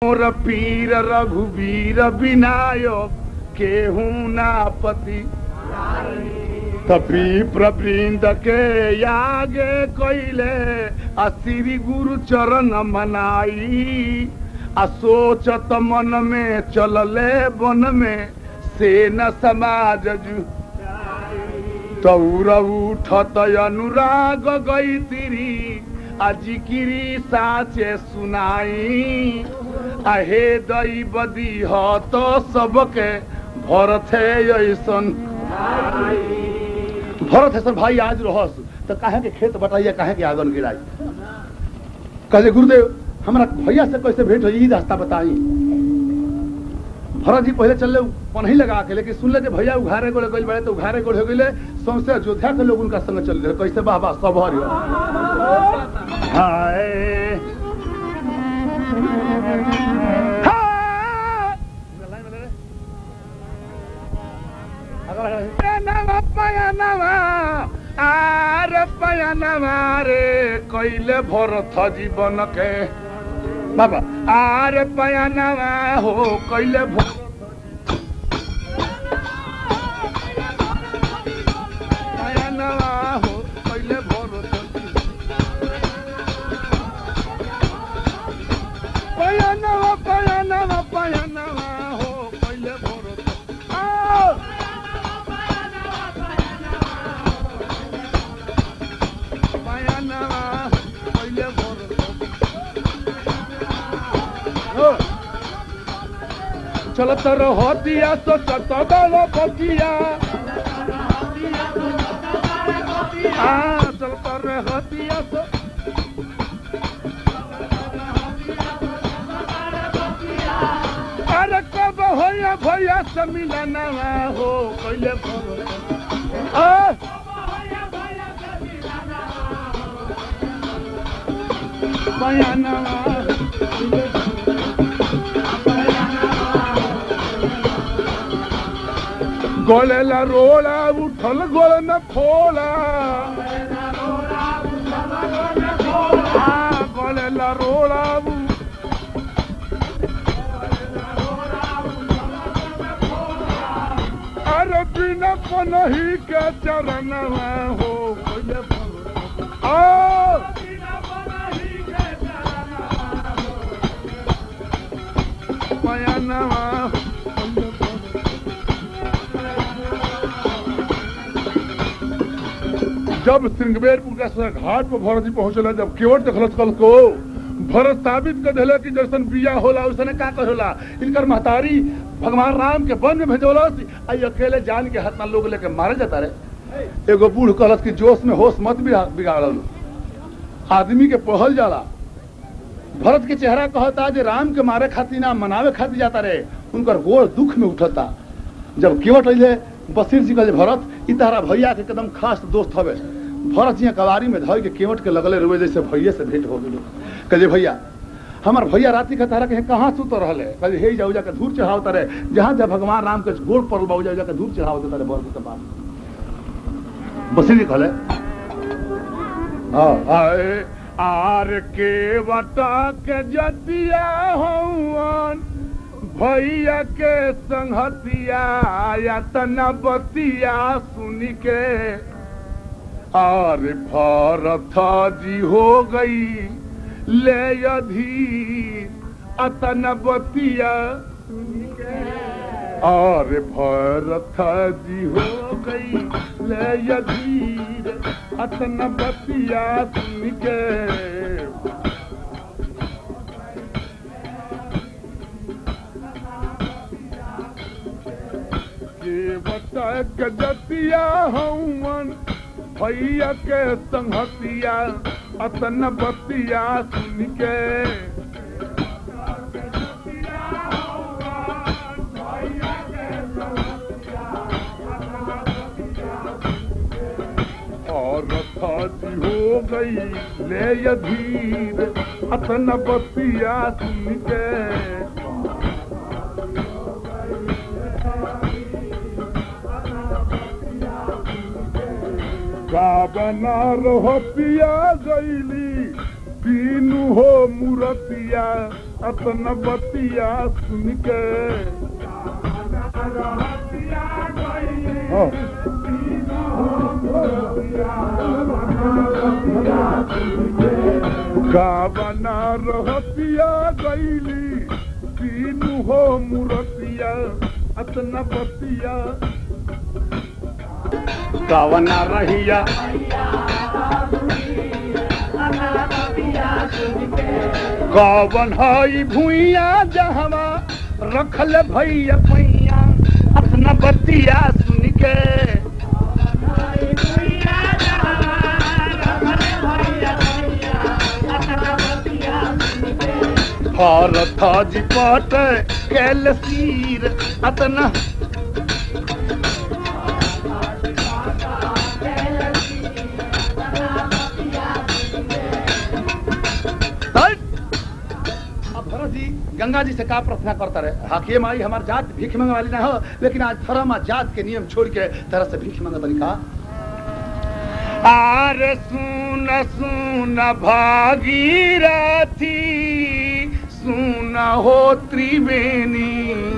मोर पीर रघुवीर विनायक केहू ना पति तपी प्रवृंद के यागे कैले आ श्री गुरु चरण मनाई आ सोचत मन में चलले वन में से न समाज जु तौर उठत अनुराग गई तिरी अजिकिरी साचे सुनाई आहे दई बदी ह तो सबके भरत है ऐसन भरत ऐसन भाई आज रहस तो काहे के खेत बटाइया काहे के आंगन गिराई कहले गुरुदेव हमरा भैया से कैसे भेंट हुई ई रास्ता बताई भरत जी पहले चलले पनही लगा के लेकिन सुनले कि भैया उघारे गोले गइल बड़े तो उघारे गोले हो गइले सौंसे अयोध्या के लोग उनका संग चल रहे कैसे बाबा सब हरियो हाय हाय नवा पयनवा आर पयनवा रे कैले भरत जीवन के बाबा आर पयनवा हो कैले भरत पयनवा हो कैले भरत पयनवा पयनवा पयनवा हो कैले भरत आ पयनवा कैले भरत हो चलत रहतिया तो चतबल बतिया हाँ चलत रहतिया तो अरे कब होया भैया से मिलनवा हो कैले भरत आ पयनवा गोले ला रोला उठल गोल में फोला हाँ, गोले ला रोला उ- अरे बिना पनही के चरण हो गोले भगवान। आ पयनवा जब सिंगवेरपुर का सर घाट पर भरत जी पहुंचला जब केवट देखलस कल को भरत साबित कर दिले कि जैसन बिया होला उसने का कहोला इनकर महतारी भगवान राम के वन में भेजोलस आई अकेले जान के हतना लोग लेके मारे जाता रे एगो बूढ़ कहलस कि जोश में होश मत बिगा- बिगाड़ल आदमी के पहल जाला भरत के चेहरा कहता जे राम के मारे खातिर ना मनावे खातिर जाता रे उनकर गोड़ दुख में उठता जब केवट अइले बसीर जी कहले भरत ई तारा भैया के एकदम खास दोस्त हवे भरत जी कवारी में धर के केवट के लगले रुए जैसे भैया से भेंट हो गेलो कहले भैया हमार भैया राति के तारा के कहाँ सुत रहले कहले हे जाऊ जाके धूर चढ़ावता रे जहाँ जहाँ भगवान राम के गोड़ पड़ल बा जाऊ जाके धूर चढ़ाव देता रे भरत के पास बसीर जी कहले हाँ आए आर के बता के जतिया हवन भैया के संगतिया या तना बतिया सुन के आर भरत जी हो गई ले अधीर अतन बतिया और भरत जी हो गई ले अधीर अतन बतिया सुन के के बता गजतिया हवन भैया के संगतिया अतन बतिया सुन के और रथाजी हो गई ले अधीर अतन बतिया सुन के गावना रहो पिया गईली तीनू हो मूर्तिया अपना बतिया सुन के हाँ। गावना रहतिया गईली तीनू हो मुरतिया अपना बतिया गावना रहिया कवन हई भुइया जहवा रखल भैया पैया अपना बतिया सुन के भारत जी पट कैल सीर अतना हट! अब भरत जी गंगा जी से का प्रार्थना करता रहे हाकिम आई हमार जात भीख मांगे वाली ना हो लेकिन आज धर्म आ जात के नियम छोड़ के तरह से भीख मांगे तरीका आर सुन सुन भागीरथी सुन हो त्रिवेणी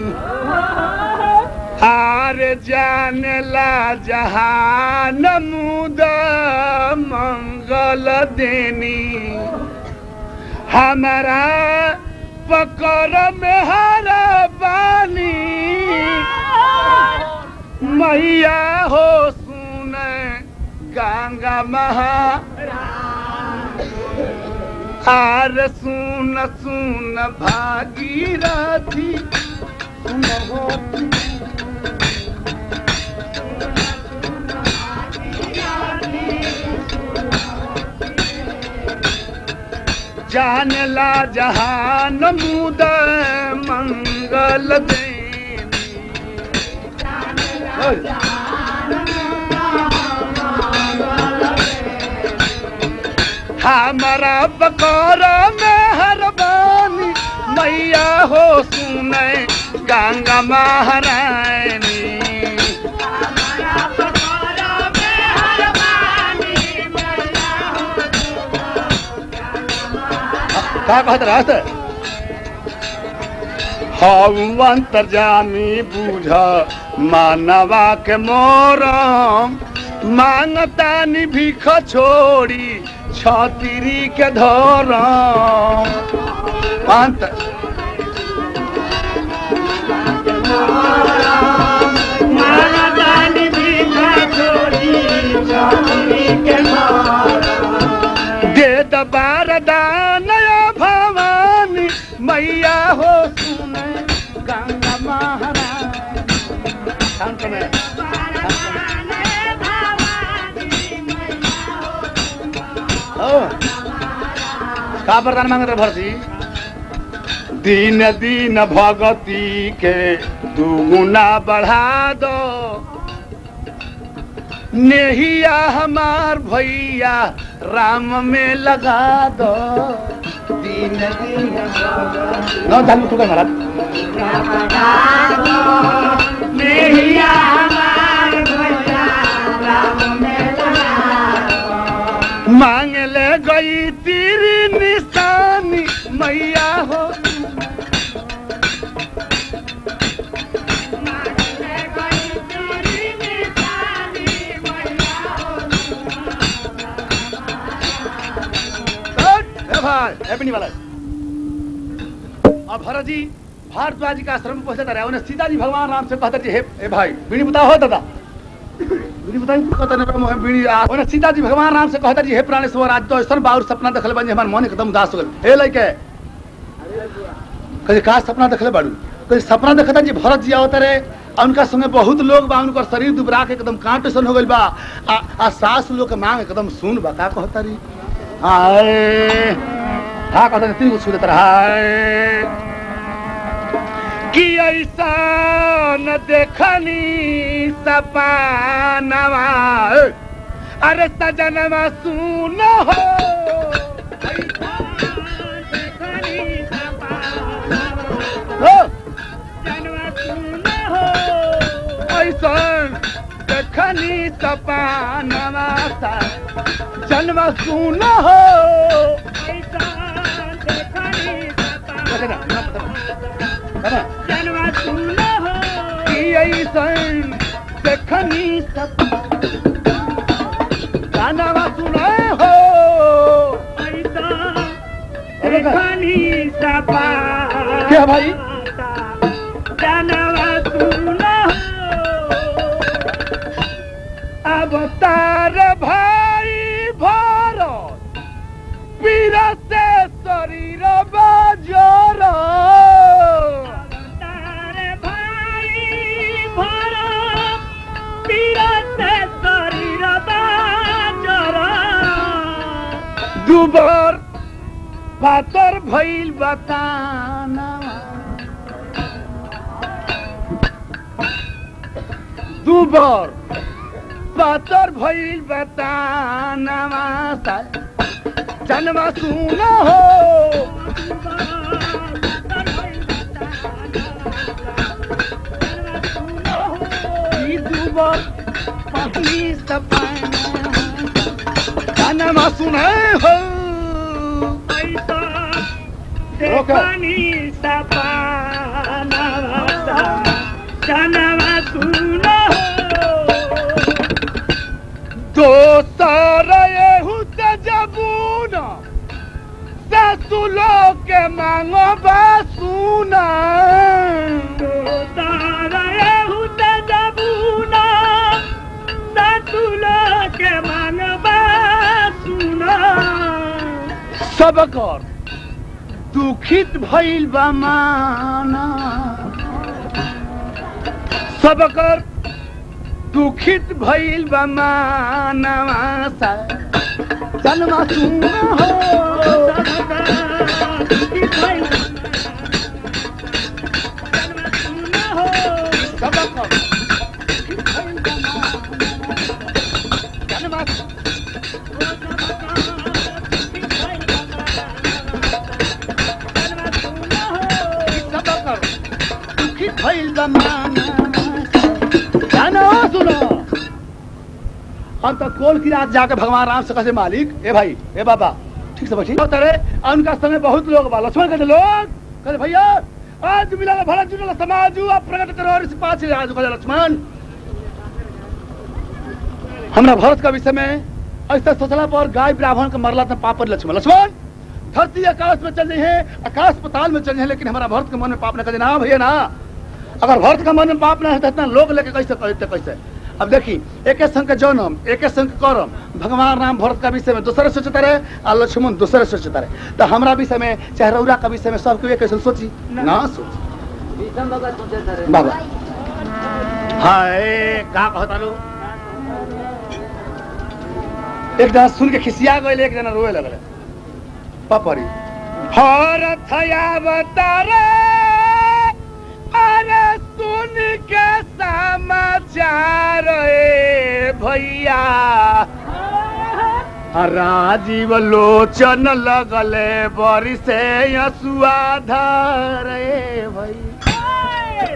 आर जानला जहान मुद मंगल देनी हमारा पकड़ में हरा बानी मैया हो सुने गंगा महा आर सुन सुन भागीरथी सुन हो जानला जहान मुद मंगल देनी हमारा बकौर में हरबानी मैया हो सुने गंगा महारानी का कहत रहत हम अंतर्जामी बूझ मानवा के मोरम मांगतानी भीख छोड़ी छतरी के धरम अंत दे दबार दानया भवानी मैया हो सुने गंगा महारानी शांत में हो का वरदान मांगत भरती दिन दिन भगती के दुगुना बढ़ा दो नेहिया हमार भैया राम में लगा दो दिन दिन न जान तू महाराज मांग ले गई तेरी निशानी मैया हो ए भाई हैप्पी वाला अब भरत जी भारद्वाज जी का आश्रम में पहुंचता रहा उन्हें सीता जी भगवान राम से कहता जी हे ए भाई बीड़ी बताओ हो दादा बीड़ी बताई कहता नहीं रहा, मोहे बीड़ी आ उन्हें सीता जी भगवान राम से कहता जी हे प्राणेश्वर आज तो ऐसा बाउर सपना देखले बन हमार मन एकदम उदास हो गए हे लइके कहे का सपना देखले बाड़ू कहे सपना देखता जी भरत जी आवत रहे आ उनका संगे बहुत लोग बा उनकर शरीर दुबरा के एकदम कांट सन हो गइल बा आ, आ सास लोग के मांग एकदम सुन बा का कहता रही हाय हा कहता नहीं तीन को छू देता रहा हाय कि ऐसा न देखनी सपानवा अरे सजनवा सुन हो हो ऐसन देखनी सपानवा सा जन्म सुन हो देना देना जनवा सुन हो कि ऐसन देखनी सब गाना सुने हो ऐसा देखनी सपा क्या भाई? जनवा सुन हो अवतार भाई भारत वीर से शरीर बाजार तारे भाई भरत पीरत शरीर बाजरा दुबर पातर भइल बताना दुबर पातर भइल बताना जन्मा सुन हो ई दुबर पहली सपना जन्मा सुने हो देखनी सपना जनवा सुन दोसर एहू त जबून ससुलो के मांगो सुना के मानवा सुना सब कर दुखित भइल बा माना सब कर दुखित भइल बा मानवा सा जन्मा सुन हो सब कर दुखित भइल बा मानवा। जन्मा सब कर दुखित भइल बा मानवा जानो सुनो हम तो कोल की रात जाके भगवान राम से कहे मालिक ए भाई ए बाबा ठीक से बैठी तेरे और उनका समय बहुत लोग बा लक्ष्मण कहते लोग कहते भैया आज मिला भला जुटल समाज आप प्रकट करो और इस पाछे आज कहते लक्ष्मण हमरा भारत का विषय में ऐसा सोचला पर गाय ब्राह्मण का मरला था पाप पर लक्ष्मण लक्ष्मण धरती आकाश में चल रही है आकाश पताल में चल रही है लेकिन हमारा भारत के मन में पाप न कर ना भैया ना अगर भारत का मन में पाप ना है तो इतना लोग लेके कैसे करते कैसे अब देखी एक संघ के जन्म एक संघ करम भगवान राम भरत का विषय में दूसरे सोचता रहे और लक्ष्मण दूसरे सोचता रहे तो हमरा विषय में चाहे रौरा का विषय में सबके एक कैसे सोची ना सोची बाबा हाय का कहता लो एक जना सुन के खिसिया गए एक जना रोए लगल पपरी भारत अवतारे अरे सुन के समाचार ए भैया राजीव लोचन लगले बरी से यसुआ धरे भैया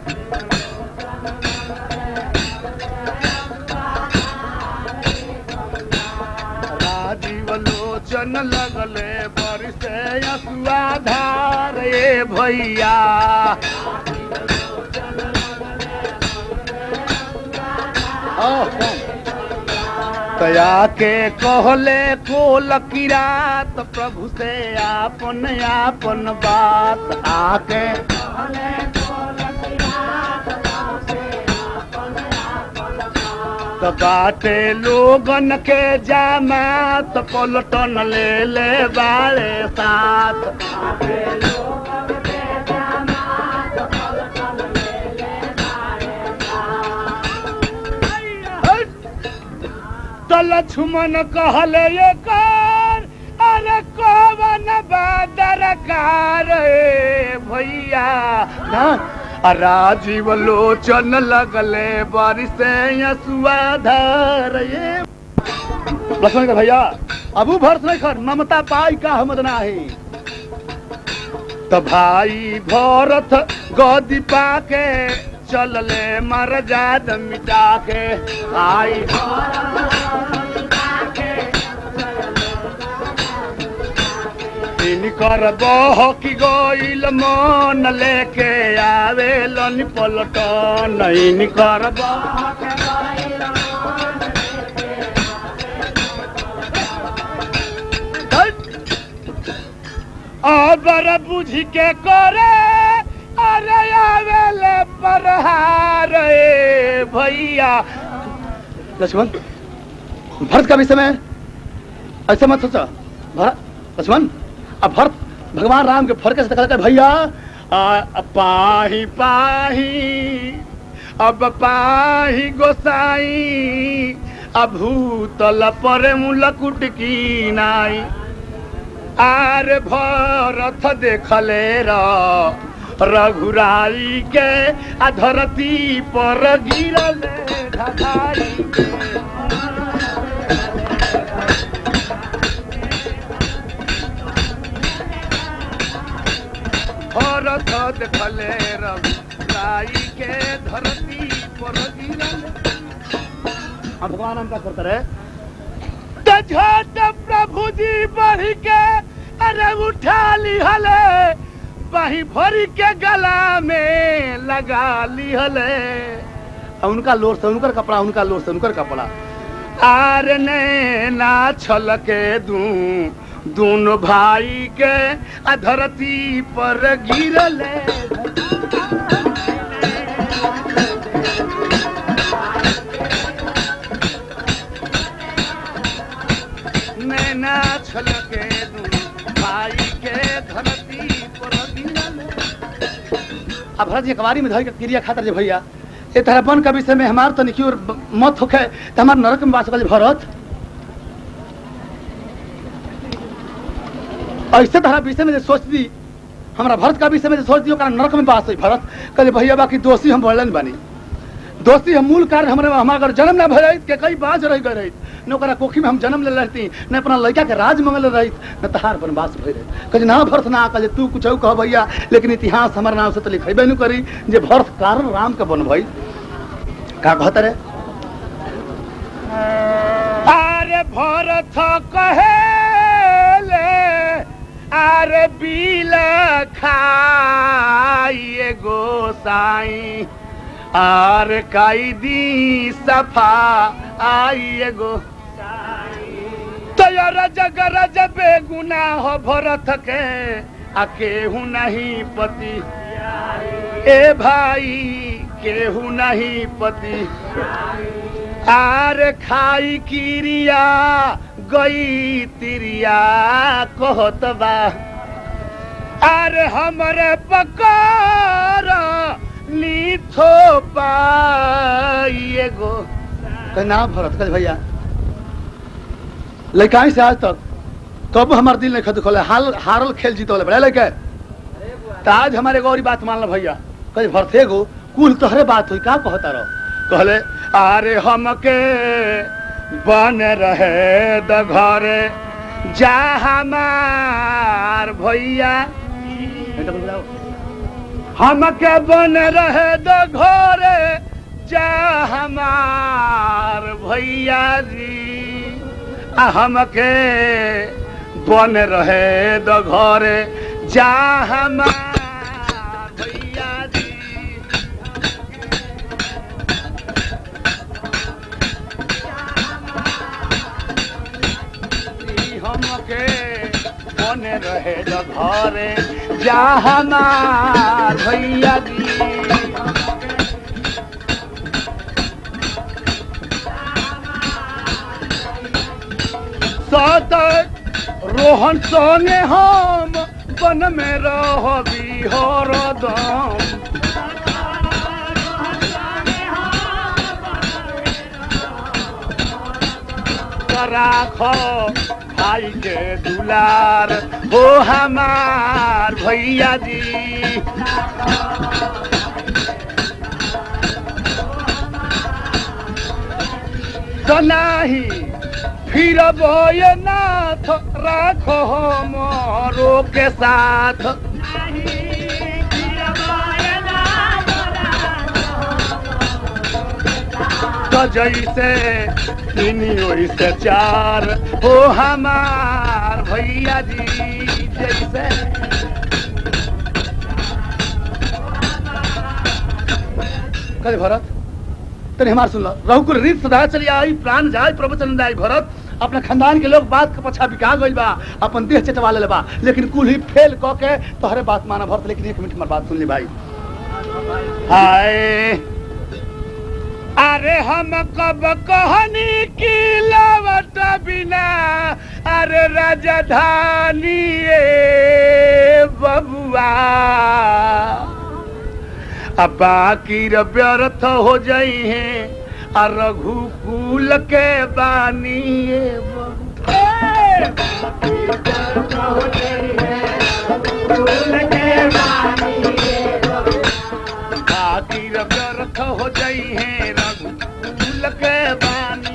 राजीव लोचन लगले बरसे यसुआ धार ए भैया तया के कहले को लकीरात प्रभु से आपन आपन बात आके त बाटे लोगन के जामात पलटन ले ले बाड़े साथ त लक्ष्मण कहले ये कर अरे कवन बादरकार ए भैया ना आ राजीव लोचन लगले बारिश यसुआ धर ये लक्ष्मण का भैया अबू भरत नहीं खर ममता पाई का हमद नाही तो भाई भरत गदी पाके चलले मर जाद मिटा के आई इनकर बहकी गईल मन लेके आवेलन पलटन इनकर बहक अबर बुझ के करे अरे आवेले परहार ए भैया लक्ष्मण भरत का विषय में ऐसे मत सोचो भरत लक्ष्मण अब भरत भगवान राम के फरक से कहता भैया आ, पाही पाही अब पाही गोसाई अभूतल पर मुलकुट की नाई आर भरत देखले र रघुराई के आ धरती पर गिरले ढाई के भरत देखले रघुराई के धरती पर गिरले अब भगवान हम क्या करते रहे तझट प्रभु जी बढ़ के अरे उठा लिहले बाही भरी के गला में लगा लिहले आ उनका लोर से उनकर कपड़ा उनका लोर से उनकर कपड़ा आर ने ना छल के दू दोनों भाई के आ धरती पर गिरले नैना छलके दू भाई के धरती पर गिरले अब भरत जी कवारी में धर के क्रिया खातर जे भैया ए तरह बन का विषय में हमार तो निकी और मत होखे त हमार नरक में वास कर भरत ऐसे तरह विषय में जे सोच दी हमरा भरत का विषय में जे सोच दी ओकरा नरक में वास होई भरत कहले भैया बाकी दोषी हम बोलन बानी दोषी हम मूल कारण हमरे हमारा अगर जन्म ना भर के कई बाज रह गए रहित न ओकरा कोखी में हम जन्म ले रहती न अपना लड़का के राज मंगल रहित न तहार वनवास भय रहित कहे ना भरत ना कहे तू कुछ कह भैया लेकिन इतिहास हमारे नाम से तो लिखेबे नहीं करी जे भरत कारण राम के बन भई का कहत रे अरे भरत कहे अरे बील खाइए गोसाई आर काई दी सफा आइए गो तया रजग रज बेगुना हो भरत के आ केहू नहीं पति ए भाई केहू नहीं पति आर खाई किरिया गई तिरिया कहत बा अरे हमरे पकार लीथो पाइए गो कहे ना भरत कहे भैया लड़काई से आज तक कब हमार दिल नहीं खत खोले हाल हारल खेल जीतो बड़ा लड़के तो आज हमारे गौरी बात मान लो भैया कहे भरते गो कुल तोहरे बात हुई का कहता रहो कहले अरे हमके बन रहे द घरे जा हमार भैया हमके बन रहे द घरे जा हमार भैया जी आ हमके बन रहे द घरे जा हमार भैया जी ई हमके बन रहे द घरे जा हमार भैया जी सत रोहन संगे हम वन में रहबी हरदम राख भाई के दुलार हो हमार भैया जी तो नाही फिर बोए नाथ राखो मोरो के साथ तो जैसे तीन ओइसे चार हो हमार भैया जी जैसे से कहे भरत तने हमार सुन लो रघुकुल रीत सदा चली आई प्राण जाय प्रवचन जाय भरत अपने खानदान के लोग बात के पछा बिका गइल बा अपन देह चटवा ले बा लेकिन कुल ही फेल क के तोहरे बात माना भरत लेकिन एक मिनट हमार बात सुन ली भाई हाय अरे हम कब कहनी की लवट बिना अरे राजधानी ए बबुआ अब बाकी र व्यर्थ हो जाई है आ रघुकुल के बानी ए बबुआ। बाकी र व्यर्थ हो जाई है रघुकुल के बानी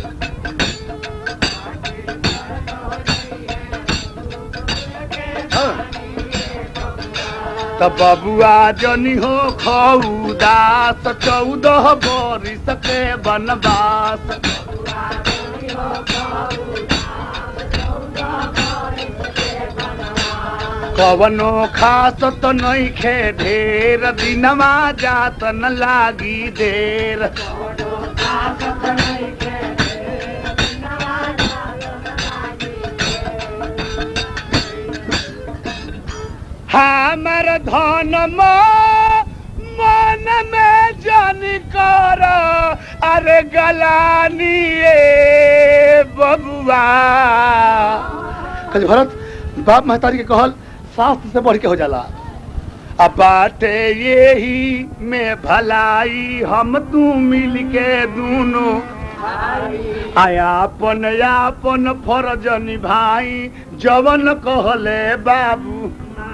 हाँ। तब बबुआ जनी हो खौदास चौदह बरिस के बनवास कवनो खास तो नहीं खे ढेर दिनमा जात न लागी देर हमर धन मन में जन कर अरे गलानी ए बबुआ कहे भरत बाप महतारी के कहल शास्त्र से बढ़ के हो जाला अब बाटे यही में भलाई हम तू मिल के दोनों आयापन यापन फरज निभाई जवन कहले बाबू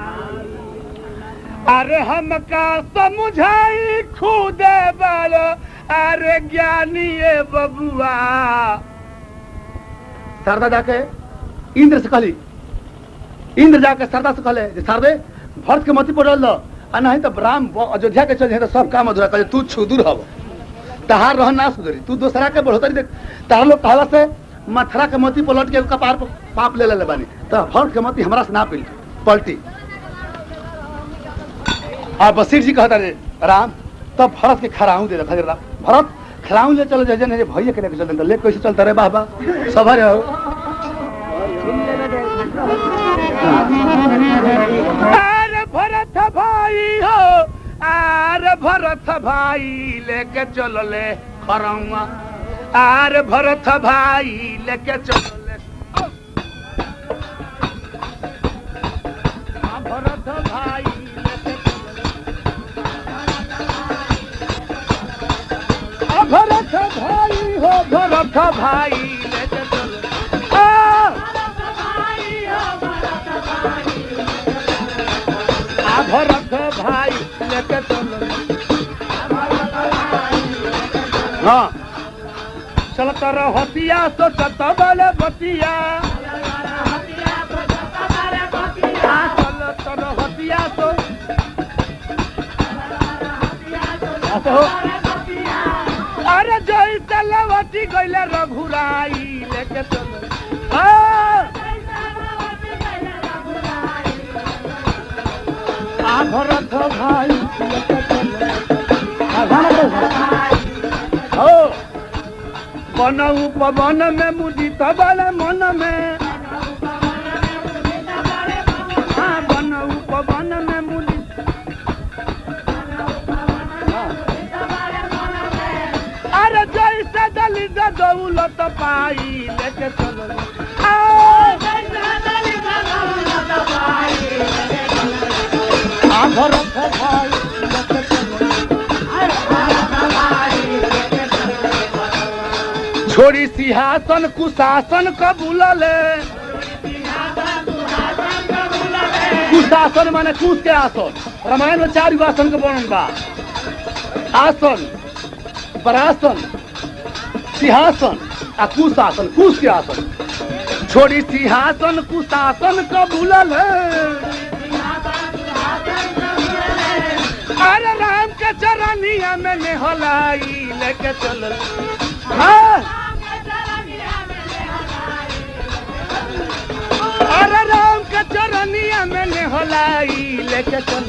अरे हमका समझाई खुदे बल अरे ज्ञानी ए बबुआ शारदा जाके इंद्र से कहली इंद्र जाके शारदा से कहले जे शारदे भरत के मती पड़ल दो आ नहीं तो राम ब- अयोध्या के चल जाए तो सब काम अधूरा करे तू छुदूर हव तहार रह ना सुधरी तू दूसरा के बढ़ोतरी देख तार लोग कहला से मथुरा के मती पलट के कपार पर पाप ले ले बानी तो भरत के मती हमरा से ना पलटी पलटी आ बसीर जी कहता रे राम तब भरत के खराऊ दे रखा राम भरत खराऊ ले चलो जजन है भैया के लेके चलते ले कैसे चलता रे बाबा सभर हो अरे भरत भाई हो अरे भरत भाई लेके चलो ले खरौआ आर भरत भाई लेके चले भरत भाई लेके चले भरत भाई हो भरत भाई लेके चले आ आ भरत भाई लेके चलो हाँ चलत रहतिया तो चतबल बतिया हाँ, चलत रहतिया तो हाँ, तो अरे जय चलवती गईले रघुराई लेके चलो हाँ आ भरत भाई लेके चलो आ भरत भाई हो बनऊ पवन में मुदित बल मन में हाँ बनऊ पवन में मुदित अरे जैसे दलित दौलत पाई लेके चलो आ आ भरत भाई लेके चलो छोड़ी सिंहासन कुशासन कबूलले कुशासन माने कुश के आसन रामायण में चार गो आसन के वर्णन बा आसन परासन सिंहासन आ कुशासन कुश के आसन छोड़ी सिंहासन कुशासन कबूलले अरे राम के चरनिया में नेहलाई लेके चल हाँ अरे राम के चरण चरनिया में नेहलाई लेके चल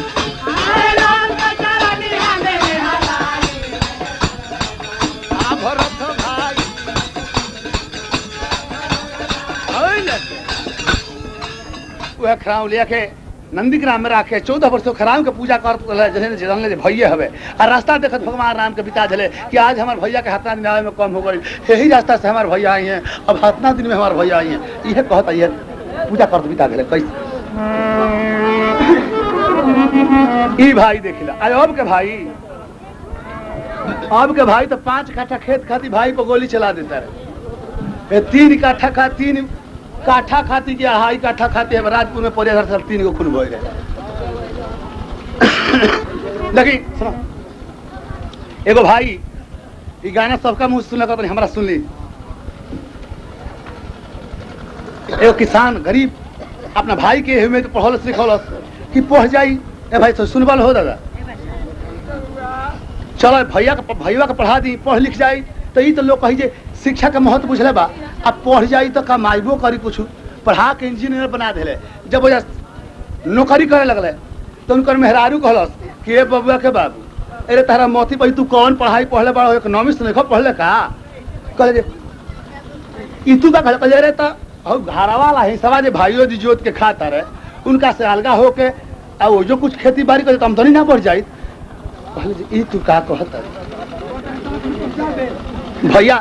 आ भरत भाई ओइले वह खराव लिया के नंदी ग्राम में राखे चौदह वर्षों खराव के पूजा कर जैसे जानले जे भैया हवे आ रास्ता देखत भगवान राम के बिता झले कि आज हमार भैया के हाथना दिन आवे में कम हो गई यही रास्ता से हमार भैया आई हैं अब हाथना दिन में हमार भैया आई हैं इहे कहत ये पूजा करत बिता झले कैसे ई भाई देखिला अरे अब के भाई अब के भाई तो पांच काठा खेत खाती भाई को गोली चला देता रहे ए, तीन काठा खा तीन काठा खाती के अढ़ाई काठा खाती है राजपुर में पड़े हर साल तीन गो खून बोए गए लेकिन सुनो एगो भाई ई गाना सबका मुंह सुन लगा हमरा सुन ली एगो किसान गरीब अपना भाई के हुए तो पढ़लस लिखलस कि पढ़ जाई ए भाई तो सुनबल हो दादा चलो भैया के भैया के पढ़ा दी पढ़ लिख जाई तो ई तो लोग कही जे शिक्षा के महत्व बुझले बा अब पढ़ जाई तो कमाइबो करी कुछ पढ़ा के इंजीनियर बना देले जब वो नौकरी करे लगले तो उनकर मेहरारू कहलस कि ए बबुआ के बाबू अरे तारा मोती भाई तू कौन पढ़ाई पढ़ले बड़ा इकोनॉमिक्स नहीं पढ़ले का कहले जे ई तू का कहले कहले रे तो हौ घरा वाला है सवा जे भाइयों जी जोत के खाता रहे उनका से अलगा होके आ वो जो कुछ खेती बाड़ी करे तो आमदनी ना बढ़ जाई कहले जे ई तू का कहत भैया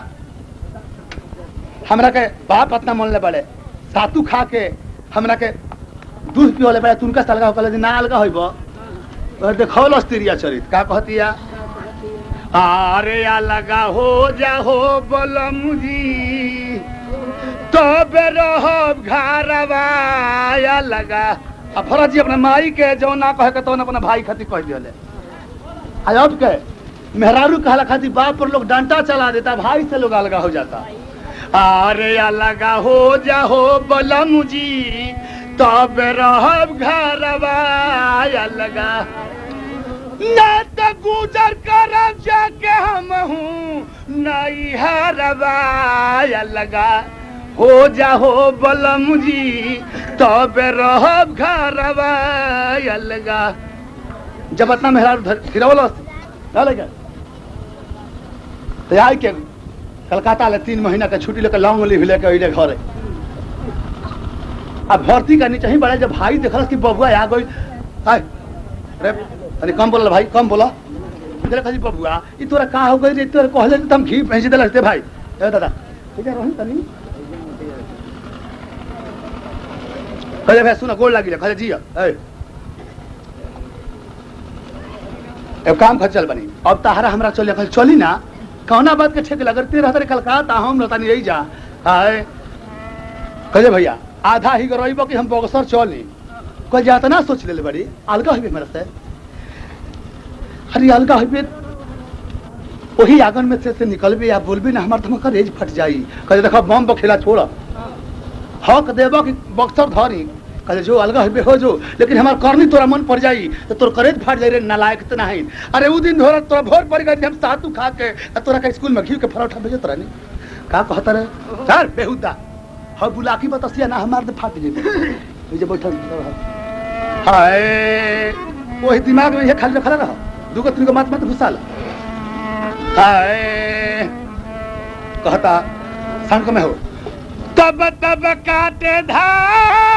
हमरा के बाप अपना मन ले बड़े सातू खा के हमरा के दूध पियोले बड़े तुनका से अलगा होकले जे ना अलगा होइब और देखौल अस्तिरिया चरित का कहतिया अरे अलगा हो जा हो बलम जी तबे रहब घरवा लगा आ फरज जी अपने माई के जो ना कहे के तो अपना भाई खातिर कह दिले आयब के मेहरारू कहला खातिर बाप पर लोग डांटा चला देता भाई से लोग अलगा हो जाता अरे अलगा हो जा हो बलम जी तब रहब घरवा अलगा ना तो गुजर करब जाके हम हूँ नहीं हरवा अलगा हो जा हो बलम जी तब रहब घरवा अलगा जब अपना मेहरारू गिरवल लगा तो आई के कलकत्ता ले तीन महीना के छुट्टी लेकर लॉन्ग लीव लेके अइले घरे अब भर्ती करनी चाहिए बड़ा जब भाई देखल कि बबुआ आ गई हाय अरे अरे कम बोला भाई कम बोला इधर कही बबुआ ई तोरा का हो गई रे तोरा कहले तो हम घी भेज देला रे भाई ए दादा ठीक है रही तनी कहले भाई सुना गोल लागिले कहले जी ए एक काम कर चल बनी अब तहरा हमरा चल कल चली ना कौना बात के ठेक लगते रहते रे कलकत्ता हम न तनी यही जा हाय कहे भैया आधा ही रहीब कि हम बगसर चली कह जाता ना सोच ले बड़ी अलगा हुई मेरे से अरे अलगा हुई वही आंगन में से, से निकलबे या बोलबे ना हमार तो रेज फट जाई कहे देखो बम बखेला छोड़ हक देबो कि बक्सर धरी कहे जो अलगा हुए हो जो लेकिन हमार करनी तोरा मन पड़ जाई तो तोर करेज फाट जाई रे नालायक तो नहीं अरे उ दिन धोरा तोरा भोर पड़ गई हम सातू खा के आ तोरा का स्कूल में घी के परोठा भेजत रहनी का कहत रे सर बेहुदा ह बुलाकी बतसिया ना हमार तो फाट जेबे ई जे बैठल हाय वही दिमाग में ये खाली रखला रह दुगो तीन गो मात मत घुसाल हाय कहता संग में हो तब तब काटे धार